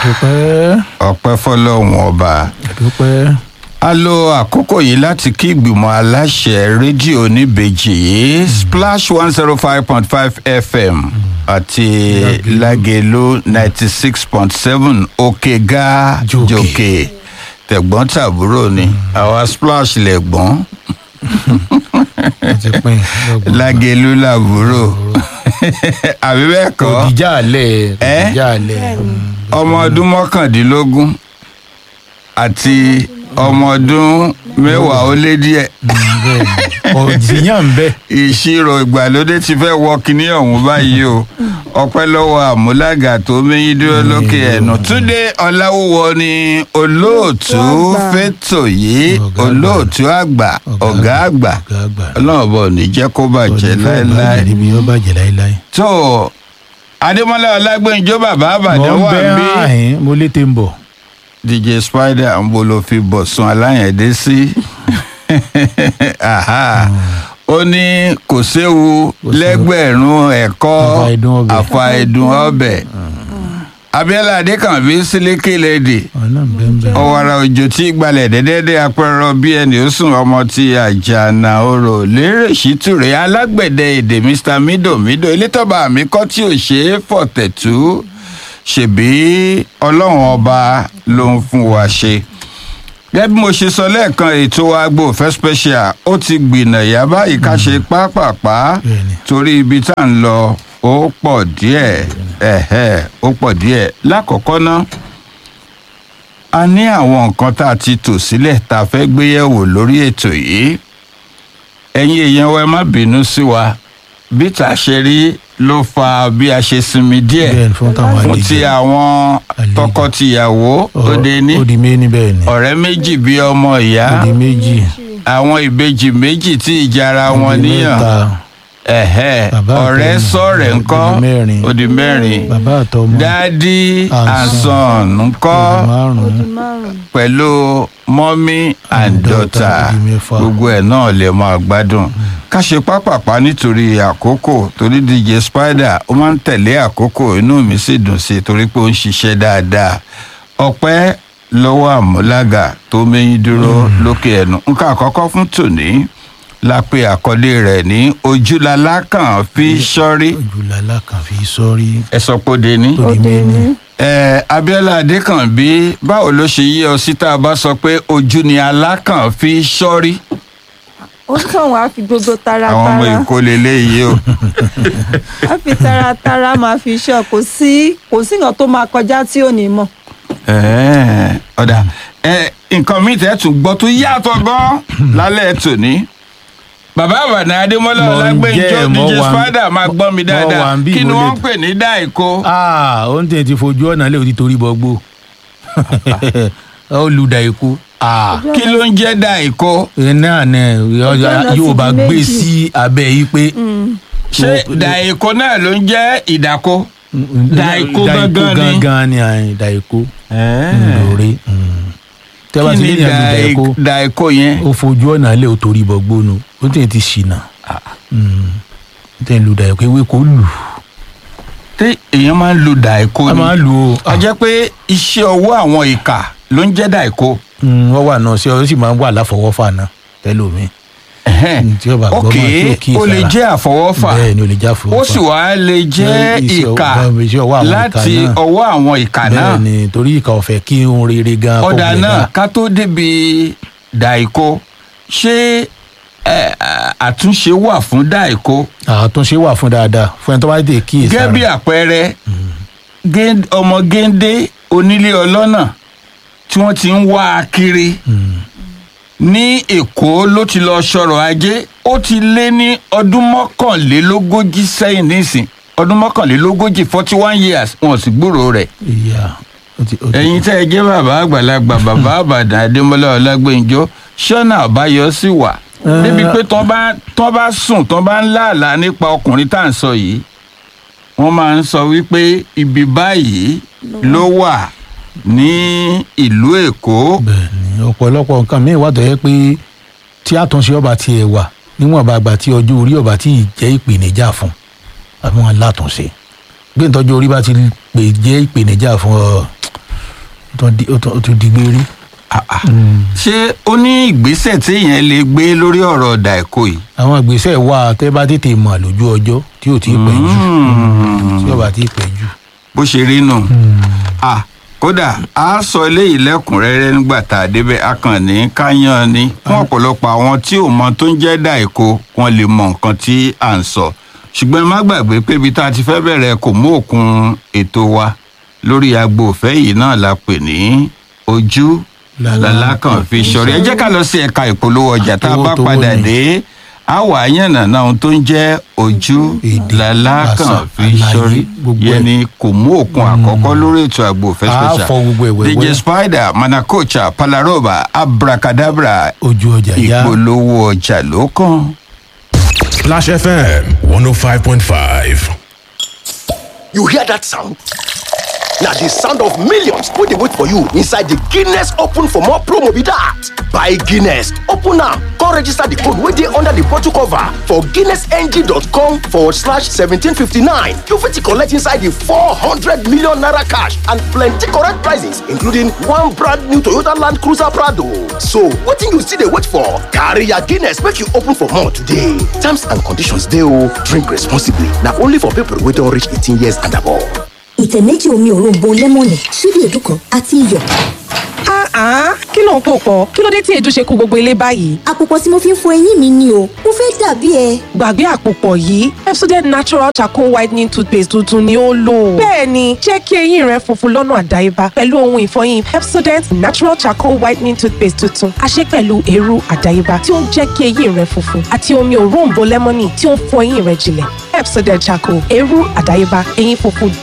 àdúpẹ́ ọpẹ́ fọ́lọ́run ọba àdúpẹ́ a lo àkókò yìí láti kí ìgbìmọ̀ aláṣẹ rédíò oníbejì yìí splash one zero five point five fm àti lágẹ̀lú ninety six point seven òkè ga Jòkè. jòkè tẹ̀gbọ́n tàbúrò ni àwa splash lẹ̀gbọ́n ẹ ti pín lọ́gbọ̀n. lágẹ̀lú làbúrò àbí bẹ́ẹ̀ kọ́ òdìjà alẹ́ Ẹ́? òdìjà alẹ́ ọmọ ọdún mọ́kàndínlógún àti ọmọ ọdún mẹ́wàá ó lé díẹ̀ òdìyàn ń bẹ ìṣirò ìgbàlódé ti fẹ́ wọ kinní ọ̀hún báyìí o ọpẹ́ lọ́wọ́ àmúlágà tó méyín dúró lókè ẹ̀nù túndé ọ̀làwúwo ni olóòtú fẹ́tò yìí Ọ̀gá àgbà. olóòtú àgbà ọ̀gá àgbà ọ̀gá àgbà ọlọ́run bọ̀ ní jẹ́ kó bàjẹ́ láéláé níbi yóò bàjẹ́ láéláé. tó adémọlá ọlágbẹ́njọ́ bàbá àbàdàn mo wà ń bẹ́ bí àhín mo létè ń bọ̀. dj spider ń bolo fi bọ̀sùn aláyẹ̀dé sí Aha. ó ní kò séwu lẹ́gbẹ̀rún ẹ̀kọ́ Àfàìdùn ọbẹ̀. àfàìdùn ọbẹ̀ abiola adékànbí sílíkì lèdè ọ̀nà ń bẹ́ ń bẹ́. ọ̀wàrà òjò tí gbalẹ̀ dẹ́dẹ́dẹ́ apẹ̀rọ bí ẹni ó sùn ọmọ ti àjànà orò lérè ṣítúrẹ́ alágbẹ̀dẹ èdè mr mido mido elétọ́ba mi kọ́ tí ò ṣe é fọ̀tẹ̀tù ṣèbí ọlọ́run ọba ló ń fún wa ṣe gẹ́gẹ́ bí mo ṣe sọ lẹ́ẹ̀kan ètò agbo fẹ́ special ó ti gbìnàyà báyìí ká ṣe pápápá Bẹ́ẹ̀ni. torí ibi tá à ń lọ ó pọ̀ díẹ̀ ẹ̀hẹ́ ó pọ̀ díẹ̀ lákọ̀ọ́kọ́ náà a ní àwọn nǹkan tá a ti tò sílẹ̀ tá a fẹ́ gbé yẹ̀wò lórí ètò yìí ẹ̀yin èèyàn wa ẹ má bínú sí wa bí tá a ṣe rí ló fa bí a ṣe sinmi díẹ̀ bẹ́ẹ̀ ni fún táwọn fún ti àwọn Àlejò. tọkọtìyàwó òde ní òdì méjì bẹ́ẹ̀ ni ọ̀rẹ́ méjì bíi ọmọ ìyá òdì méjì àwọn ìbejì méjì tí ìjara wọn òdì níyàn mẹ́ta ẹ̀hẹ́ Bàbá ọ̀rẹ́ àtọmọ. sọ̀rẹ̀ Ó di ńkọ́ mẹ́rin. ó di mẹ́rin bàbá àtọmọ dádì And àsàn ńkọ́ òdì márùn-ún pẹ̀lú mọ́mí and dọ́tà ó di mẹ́fà. gbogbo ẹ̀ náà lè máa gbádùn ká ṣe pápápá nítorí àkókò torí dj spider ó máa ń tẹ̀lé àkókò inú mi sì dùn sí i torí pé ó ń ṣiṣẹ́ dáadáa ọpẹ́ lọ́wọ́ àmúlágà tó méyín dúró lókè ẹnu nǹkan àkọ́kọ́ fún tòní la pe àkọlé rẹ̀ ní ojúlalá kan fi sọ́rí ojúlala kan fi sọ́rí ẹ sọ pé ó de ní. òdì méjì ẹ abiola adékànbí báwo ló ṣe yí ọ sí tá a bá sọ pé ojú ni alákàn fi sọ́rí ó tàn wá fi gbogbo àwọn ọmọ taratara èkó leléyìí o á fi taratara máa fi ṣọ kò sí kò sí nǹkan tó máa kọjá tí ò ní mọ̀ Ẹ̀ẹ́, ọ̀dà ẹ nǹkan míì tẹ́ tún gbọ́ tó yàtọ̀ gan lálẹ́ tòní bàbá àbàdàn adémọlá Mo ń ọlágbẹ́njọ́ jẹ́, mo dj wà ń- spider máa gbọ́ mi mo dáadáa wà ń bí kí ni mo wọ́n lè- ń pè ní dáìkó ah ó ń tẹ̀ ti fojú ọ̀nà lè ti torí bọ́gbó ó lu da ikú ah kí ló ń jẹ́ dáìkó náà ní ọ̀nà yóò ti bá di gbé méjì. sí abẹ́ yìí pé ṣé dáìkó náà ló ń jẹ́ ìdákó Daiko gangan ni. gangan ni àyìn daiko lórí tẹ́ bá kí ti ni lé ní àlù daiko dáì- dáìkó yẹn ó fojú ọ̀nà lè ó torí bọ́gbó nu ó tẹ̀ ti ṣìnà ó tẹ̀ lu daiko ewé kò lù tí èèyàn máa ń lo dáìkó a ni máa lù ó a jẹ́ pé iṣẹ́ ọwọ́ àwọn ìkà ló ń jẹ́ dáìkó. wọ́n wà náà ṣé ó sì máa ń wà láfọwọ́fà náà tẹ́lómi Ẹ̀hẹ́n. tí ó bá gbọ́ ok máa tí ó kí ó lè ìsara. jẹ́ àfọwọ́fà bẹ́ẹ̀ ni ó lè já fọwọ́fà ó sì wá lè jẹ́ Iṣẹ́ ìkà ọwọ́- iṣẹ́ ọwọ́ àwọn ìkà láti náà. ọwọ́ àwọn ìkà náà bẹ́ẹ̀ ni torí ìkà ọ̀fẹ́ kí ohun rere gan kó ọ̀dà gbẹ náà gan. ká tó débi dàìkó ṣé ẹ, àtúnṣe wà fún dàìkó àtúnṣe wà fún dáadáa fún ẹni tó bá dé kí gẹ́gẹ́ bí àpẹẹrẹ gé- ọmọ géńdé onílé ọlọ́nà tí wọ́n ti ń wá a kiri ní èkó ló ti lọ sọ̀rọ̀ ajé ó ti lé ní ọdún mọ́kànlélógójì sẹ́yìn nísìn ọdún mọ́kànlélógójì forty one years wọn ò sì gbúròó rẹ̀ ìyá ó ti- ó ti- ẹ̀yin tẹ́ ẹ jẹ́ bàbá àgbàlagbà bàbá àbàdàn adémọlá ọlágbẹ́njọ́ ṣọ́nà àbáyọ sí wà Eh. débi pé tán bá tán bá sùn tán bá ń láàlá nípa ọkùnrin tá à ń sọ yìí wọ́n máa ń sọ wípé ibi báyìí ló wà ní ìlú èkó bẹ́ẹ̀ ni ọ̀pọ̀lọpọ̀ nǹkan míì wà tó yẹ pé tí àtúnṣe ọba tiẹ̀ wà níwọ̀n bá gbà tí ọjọ́ orí ọba tí ì jẹ́ ìpèníjà fún àbí wọn látúnṣe bí ìtọ́jú orí bá ti pè jẹ́ ìpèníjà fún ọ ó tún di- ó tún- ó tún di gbére. ṣé ó ní ìgbésẹ̀ téèyàn lè gbé lórí ọ̀rọ̀ dàìkó yìí. àwọn ìgbésẹ̀ wà tẹ́ bá tètè mọ̀ lójú ọjọ́ tí ò tí ì pẹ́ jù tí ò bá tí ì pẹ́ jù. bó ṣe rí nù. Ah, kódà a sọ eléyìí lẹ́kùnrẹ́rẹ́ nígbà tá a débẹ̀ a kàn ní káyán ni fún ọ̀pọ̀lọpọ̀ àwọn tí ò mọ tó ń jẹ́ dàìkó wọn lè mọ nǹkan tí à ń sọ ṣùgbọ́n ẹ má gbàgbé pé ibi tá a ti fẹ́ bẹ̀rẹ̀ kò mú òkun ètò wa lórí agbo òfẹ́ yìí náà la pè ní ojú Làlá làlákàn fi ṣọrí ẹ jẹ́ ká lọ sí ẹ̀ka ìpolówó ọjà tá a bá Towó-towó padà ni. dé a wà yànnàná ohun tó ń jẹ́ ojú Èdè, làlákàn àṣà, fi àlàyé, ṣọrí gbogbo yẹn ẹ̀. ni kò mú òkun àkọ́kọ́ lórí ètò àgbo òfẹ́ A special fọ gbogbo ẹ̀ wẹ́wẹ́. dj spider manakocha palaroba abracadabra ojú ọjà yá ìpolówó ọjà ló kàn. Splash FM 105.5. You hear that sound? Now the sound of millions wey dey wait for you inside the Guinness Open for more promo be that. Buy Guinness, open am, come register the code wey dey under the bottle cover for guinnessng.com forward slash 1759. You fit collect inside the 400 million naira cash and plenty correct prizes including one brand new Toyota Land Cruiser Prado. So wetin you still dey wait for? Carry your Guinness make you open for more today. Terms and conditions dey o. Drink responsibly. Na only for people wey don reach 18 years and above. ìtẹ̀ méjì omi òróǹbó lẹ́mọ̀nì ṣíbí èédú kan àti iyọ̀. Ah, kí ló ń pò pọ̀? Kí ló dé tí èédú ṣe kó gbogbo ilé báyìí? àpòpọ̀ tí mo fi ń fọ eyín mi ni o mo fẹ́ dàbí ẹ. Gbàgbé àpòpọ̀ yìí, Pepsodent Natural Charcoal Whitening Toothpaste tuntun ni ó lò. Bẹ́ẹ̀ni, jẹ́ kí eyín rẹ funfun lọ́nà àdáyébá pẹ̀lú ohun ìfọyín Pepsodent Natural Charcoal Whitening Toothpaste tuntun. A ṣe pẹ̀lú eérú àdáyébá tí ó ń jẹ́ kí eyín rẹ funfun àti omi òróǹbó lẹ́mọ́nì tí ó ń fọ eyín rẹ jinlẹ̀. Pepsodent Charcoal, eérú àdáyébá, eyín funfun